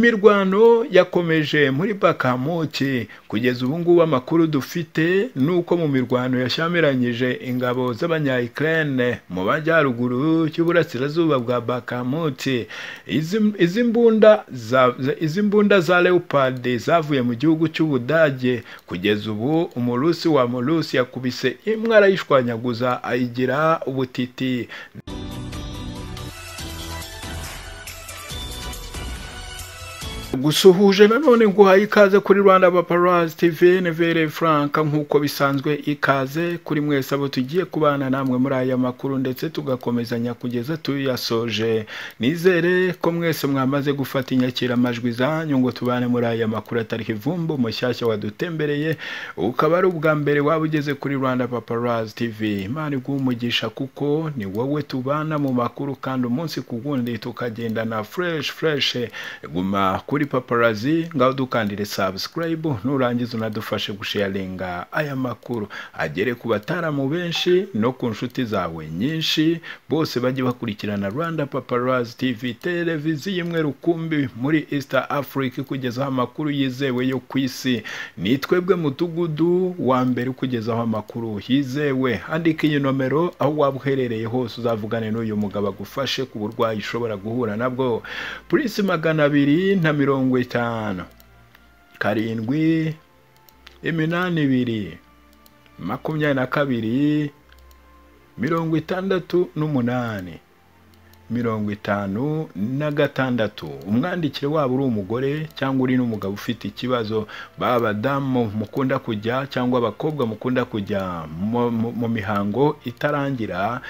Imirwano yakomeje muri Bakamuki kugeza ubu ngubu amakuru dufite ni uko mu mirwano yashyamiranyije ingabo z'abanya-Ukraine mu majyaruguru y'uburasirazuba bwa Bakamuki izi mbunda za izi mbunda za Leopard zavuye mu gihugu cy'Ubudage kugeza ubu umurusi wa murusi yakubise imwe arayishwanyaguza ayigira ubutiti. gusuhuje nanone nguhaye ikaze kuri Rwanda Paparazzi TV Nevere Frank nk'uko bisanzwe ikaze kuri mwese abo tugiye kubana namwe muri aya makuru ndetse tugakomezanya kugeza tuyasoje nizere ko mwese mwamaze gufata inyakiramajwi zanyu ngo tubane muri aya makuru atari kivumbo mushyashya wadutembereye ukaba ari ubwa mbere waba ugeze kuri Rwanda Paparazzi TV Imana iguhumugisha kuko ni wowe tubana mu makuru kandi umunsi ku wundi tukagendana fresh fresh guma kuri kuri paparazi ngaho dukandire subscribe nurangiza unadufashe gusharinga aya makuru agere ku bataramu benshi no ku nshuti zawe nyinshi bose bajye bakurikirana Rwanda Paparazzi TV televiziyo imwe rukumbi muri East Africa kugezaho amakuru yizewe yo ku isi ni twebwe mudugudu wa mbere ukugezaho amakuru yizewe andika iyi nomero aho waba uherereye hose uzavugane n'uyu mugabo agufashe ku burwayi ushobora guhura nabwo purisi magana abiri na mirongo mirongo itanu karindwi iminani ibiri makumyabiri na kabiri mirongo itandatu n'umunani mirongo itanu na gatandatu umwandikire waba uri umugore cyangwa uri n'umugabo ufite ikibazo b'abadamu mukunda kujya cyangwa abakobwa mukunda kujya mu mihango itarangira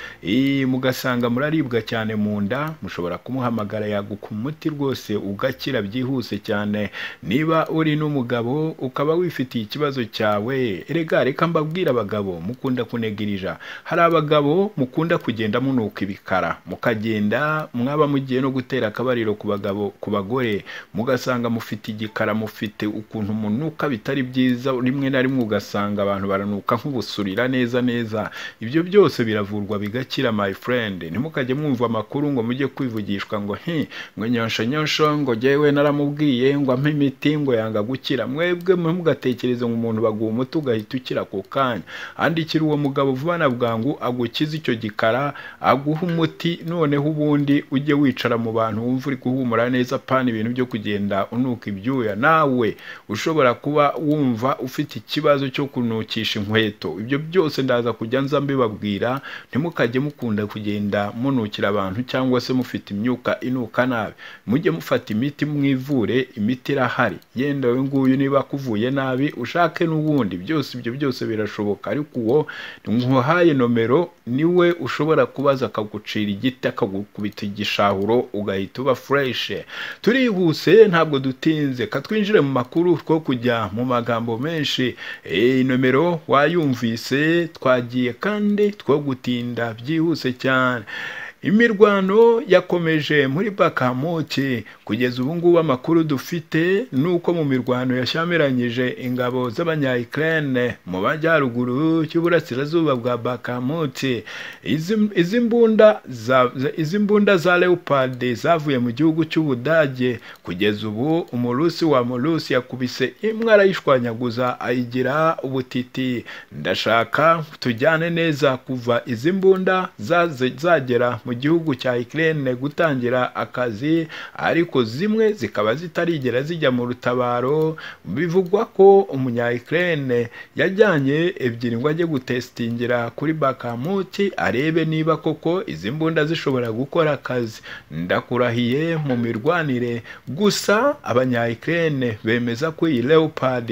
mugasanga muraribwa cyane mu nda mushobora kumuhamagara yaguka umuti rwose ugakira byihuse cyane niba uri n'umugabo ukaba wifitiye ikibazo cyawe rega reka mbabwire abagabo mukunda kunegerija hari abagabo mukunda kugenda munuka ibikara mukagenda mwaba mugiye no gutera akabariro ku bagabo ku bagore mugasanga mufite igikara mufite ukuntu munuka bitari byiza rimwe na rimwe ugasanga abantu baranuka nk'ubusurira neza neza ibyo byose biravurwa bigakira my friend ntimukajye mwumva amakuru ngo mujye kwivugishwa ngo hi ngo nyonsho nyonsho ngo jyewe naramubwiye ngo ampe imiti ngo yanga gukira mwebwe mugatekereza ngo umuntu baguha umuti ugahita ukira ako kanya andikira uwo mugabo vuba na bwangu agukize icyo gikara aguha umuti noneho ubu ubundi ujye wicara mu bantu wumva uri guhumura neza pana ibintu byo kugenda unuka ibyuya nawe ushobora kuba wumva ufite ikibazo cyo kunukisha inkweto ibyo byose ndaza kujya nza mbibabwira ntimukajye mukunda kugenda munukira abantu cyangwa se mufite imyuka inuka nabi mujye mufata imiti mwivure imiti irahari yenda we nguyu niba akuvuye nabi ushake n'ubundi byose ibyo byose birashoboka ariko uwo nkuhaye nomero niwe ushobora kubaza akagucira igiti akaguha kubita igishahuro ugahita uba fureshe turihuse ntabwo dutinze katwinjire mu makuru two kujya mu magambo menshi nomero wayumvise twagiye kandi two gutinda byihuse cyane imirwano yakomeje muri bakamuki kugeza ubu ngubu amakuru dufite ni uko mu mirwano yashyamiranyije ingabo z'abanya-Ukraine mu majyaruguru y'uburasirazuba bwa bakamuki izi mbunda za izi mbunda za Leopard zavuye mu gihugu cy'Ubudage kugeza ubu umurusi wa murusi yakubise imwe arayishwanyaguza ayigira ubutiti ndashaka tujyane neza kuva izi mbunda zagera mu gihugu cya Ukraine gutangira akazi ariko zimwe zikaba zitarigera zijya mu rutabaro bivugwa ko umunya Ukraine yajyanye ebyiri ngo ajye gutestingira kuri Bakamuti arebe niba koko izi mbunda zishobora gukora akazi ndakurahiye mu mirwanire gusa abanya Ukraine bemeza ko iyi Leopard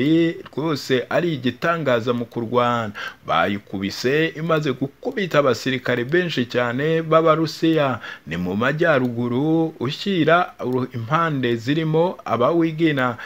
rwose ari igitangaza mu kurwana bayikubise imaze gukubita abasirikare benshi cyane baba Rusiya ni mu majyaruguru ushyira impande zirimo abawigina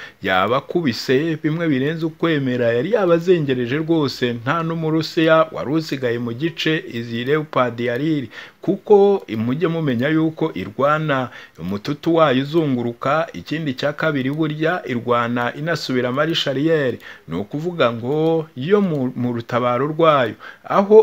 yabakubise bimwe birenze ukwemera yari yabazengereje rwose nta n'umurusiya wari usigaye mu gice izi leopard yari iri kuko mujye mumenya yuko irwana umututu wayo uzunguruka ikindi cya kabiri burya irwana inasubiramo ari shariyeri ni ukuvuga ngo yo mu rutabaro rwayo aho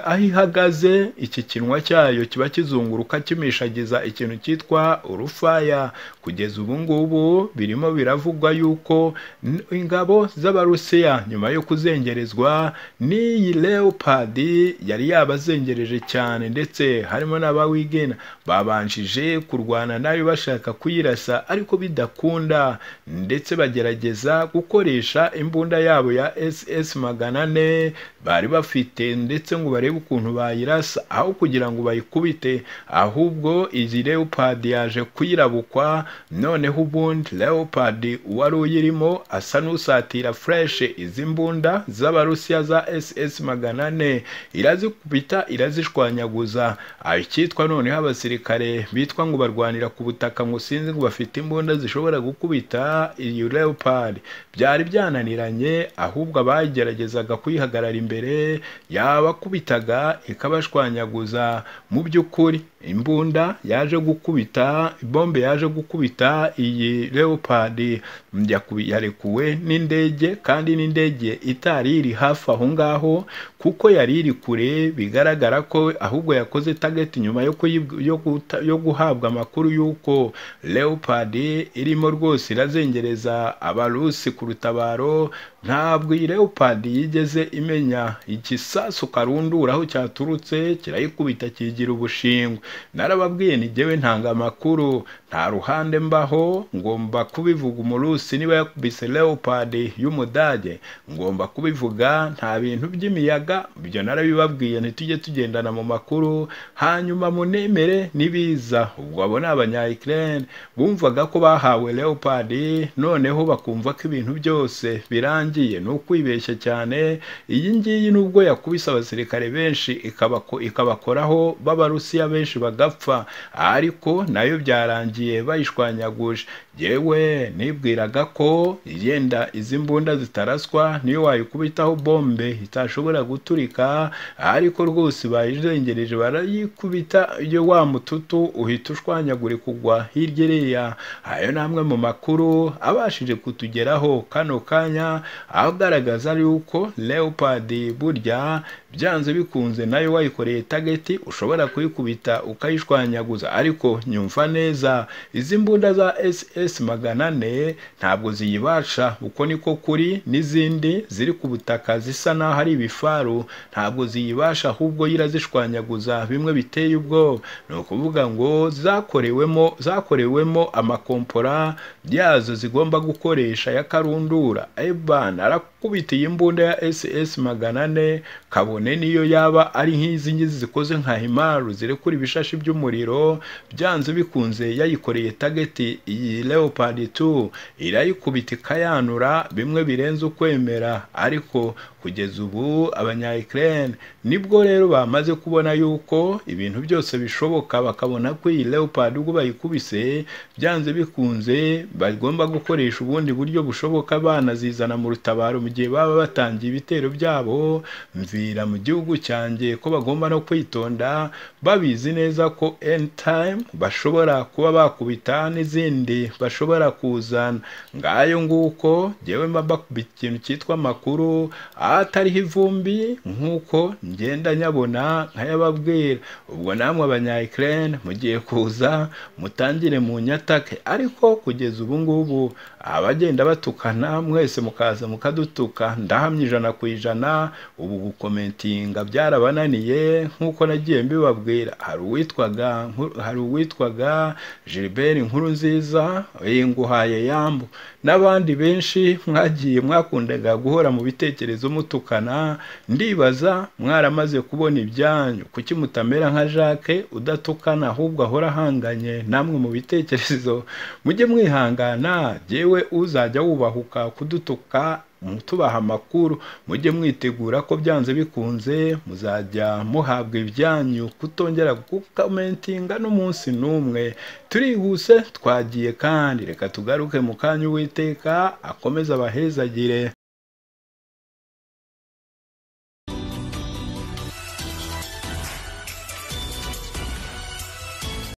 aho ihagaze iki kinwa cyayo kiba kizunguruka kimishagiza ikintu cyitwa urufaya kugeza ubu ngubu birimo biravugwa yuko n- ingabo z'abarusiya nyuma yo kuzengerezwa n'iyi leopard yari yabazengereje cyane ndetse harimo n'abawigena babanjije kurwana nayo bashaka kuyirasa ariko bidakunda ndetse bagerageza gukoresha imbunda yabo ya ss magana ane bari bafite ndetse ngo barebe ukuntu bayirasa aho kugira ngo bayikubite ahubwo iyi leopard yaje kuyirabukwa noneho ubundi leopard uwari uyirimo asa n'usatira fureshe izi mbunda z'abarusiya za ss magana ane irazikubita irazishwanyaguza aho icyitwa noneho abasirikare bitwa ngo barwanira ku butaka ngo sinzi ngo bafite imbunda zishobora gukubita iyi leopard byari byananiranye ahubwo abageragezaga kuyihagarara imbere yabakubitaga ikabashwanyaguza mu by'ukuri imbunda yaje gukubita bombe yaje gukubita iyi leopard yakubi- yarekuwe n'indege kandi n'indege itari iri hafi aho ngaho kuko yari iri kure bigaragara ko ahubwo yakoze target nyuma yo, kuyib- yo, guta- yo guhabwa amakuru y'uko leopard irimo rwose irazengereza abarusi ku rutabaro ntabwo iyi leopard yigeze imenya igisasu karundura aho cyaturutse kirayikubita kigira ubushingwe narababwiye ni jyewe ntanga amakuru nta ruhande mbaho ngomba kubivuga umurusi niba yakubise leopard y'umudage ngomba kubivuga nta bintu by'imiyaga ibyo narabibabwiye ntitujye tugendana mu makuru hanyuma munemere n'ibiza ubwo abo ni abanya ukraine bumvaga ko bahawe leopard noneho bakumva ko ibintu byose birangiye ni ukwibeshya cyane iyi ngiyi nubwo yakubise abasirikare benshi ikabako- ikabakoraho b'abarusiya benshi bagapfa ariko nayo byarangiye bayishwanyaguje yewe nibwiraga ko yenda izi mbunda zitaraswa niyo wayikubitaho bombe itashobora guturika ariko rwose bayizengereje barayikubita iyo wa mututu uhita ushwanyagurika kugwa hirya iriya ayo ni amwe mu makuru abashije kutugeraho kano kanya agaragaza yuko leopard burya byanze bikunze nayo wayikoreye tageti ushobora kuyikubita ukayishwanyaguza ariko nyumva neza izi mbunda za ss magana ane ntabwo ziyibasha uko niko kuri n'izindi ziri ku butaka zisa n'aho ari ibifaru ntabwo ziyibasha ahubwo yo irazishwanyaguza bimwe biteye ubwoba ni ukuvuga ngo zakorewemo zakorewemo amakompora yazo zigomba gukoresha ya karundura eban arakubita iyi mbunda ya ss magana ane kabone niyo yaba ari nk'izi ngizi zikoze nka himaru zirekura ibishashi by'umuriro byanze bikunze yayikoreye tageti iyi leopard 2 irayikubita ikayanura bimwe birenze ukwemera ariko kugeza ubu abanya Ukraine nibwo rero bamaze kubona yuko ibintu byose bishoboka bakabona ko iyi leopard ubwo bayikubise byanze bikunze bagomba gukoresha ubundi buryo bushoboka banazizana mu rutabaro mu gihe baba batangiye ibitero byabo mvira mu gihugu cyanjye ko bagomba no kwitonda babizi neza ko end time bashobora kuba bakubita n'izindi bashobora kuzana ngayo nguko njyewe mba mbakubita ikintu cyitwa amakuru atariho ivumbi nk'uko ngenda nyabona nkayababwira ubwo namwe abanya Ukraine mugiye kuza mutangire mu nyatake ariko kugeza ubu ngubu abagenda batukana mwese mukaza mukadutuka ndahamya ijana ku ijana ubu gukomentinga byarabananiye nk'uko nagiye mbibabwira hari uwitwaga Nku- hari uwitwaga Gilbert Nkuru nziza yinguhaye yambu n'abandi benshi mwagiye mwakundaga guhora mu bitekerezo mutukana ndibaza mwaramaze kubona ibyanyu kuki mutamera nka Jacques udatukana ahubwo ahora ahanganye namwe mu bitekerezo mujye mwihangana jyewe uzajya wubahuka kudutuka mutubaha amakuru mujye mwitegura ko byanze bikunze muzajya muhabwa ibyanyu kutongera gukomentinga n'umunsi n'umwe turihuse twagiye kandi reka tugaruke mu kanya uwiteka akomeze abahezagire